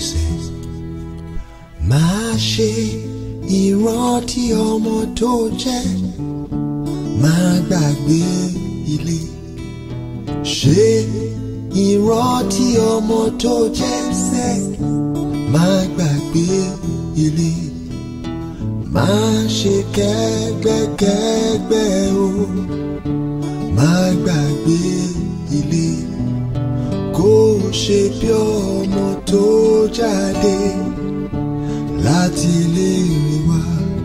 ọ̀sẹ̀ máa ṣe ìrántí ọmọ tó jẹ́ máa gbàgbé ilé ṣe ìrántí ọmọ tó jẹ́ sẹ́ máa gbàgbé ilé máa ṣe kẹ́gbẹ́kẹ́gbẹ́ o máa gbàgbé ilé kó o ṣe bí ọmọ tó jáde láti ilé ìwé wa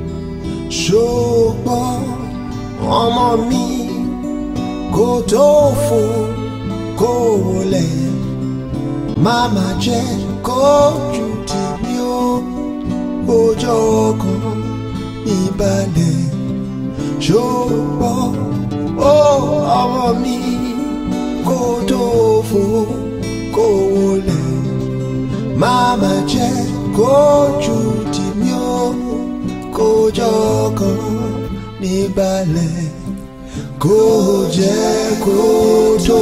ṣùgbọ́n ọmọ mi kó tó fò kó wọlé máma jẹ́ kójú tì mí ó ọjọ́ kan ìbàlẹ̀ ṣùgbọ́n ó ọmọ mi kó tó fò kó wọlé máma jẹ́ kójú tì mí ó kójọ́ kan níbàlẹ̀ kó jẹ́ kó tó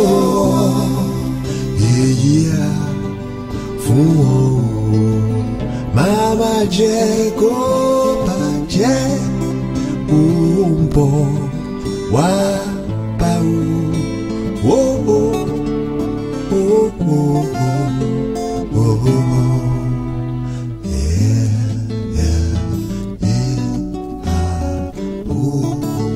èyí á fún wọn o máma jẹ́ kó bàjẹ́ ó ń bọ̀ wá bá o ó ó ó ó ó ó. Yeah, yeah, yeah, ah, ooh.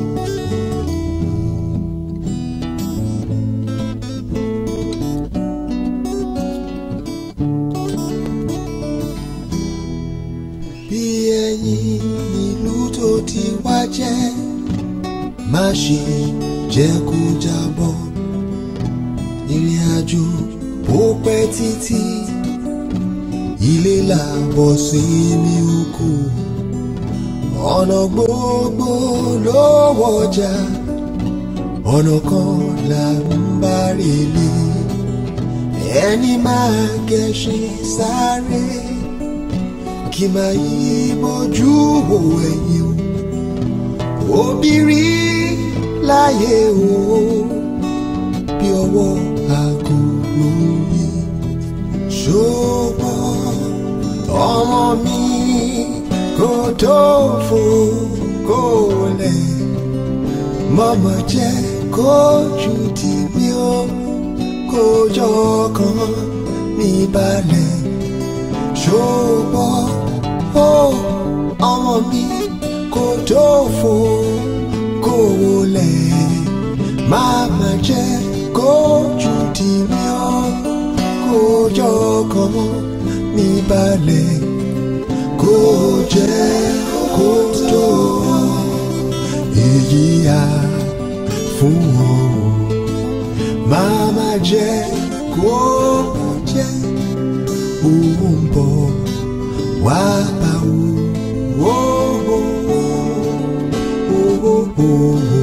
bí ẹyin nílùú tó ti wá jẹ́ má ṣe jẹ́ kó jábọ́ ìrìn àjò ó pẹ́ títí ilé làbọ̀ sí mi oko ọ̀nà gbogbo ló wọjà ọ̀nà kan là ń bá relé ẹni máa gẹṣin sáré kí máa yí bójú wo ẹ̀yìn o obìnrin láyé o bí ọwọ́ aago ló ń yí ṣùgbọ́n ọmọ mi kò tó fò kó lẹ̀ mọ́mọ́ jẹ́ kójú tì mí ó kójọ́ kan níbalẹ̀ ṣùgbọ́n ó ọmọ mi kò tó fò kó lẹ̀ máma jẹ́ kójú tì mí ó kójọ́ kan níbalẹ̀ kó jẹ́ kó tó èyí á fún wọn o máma jẹ́ kó jẹ́ òun bọ̀ wá bá o. Oh, oh, oh, oh, oh, oh.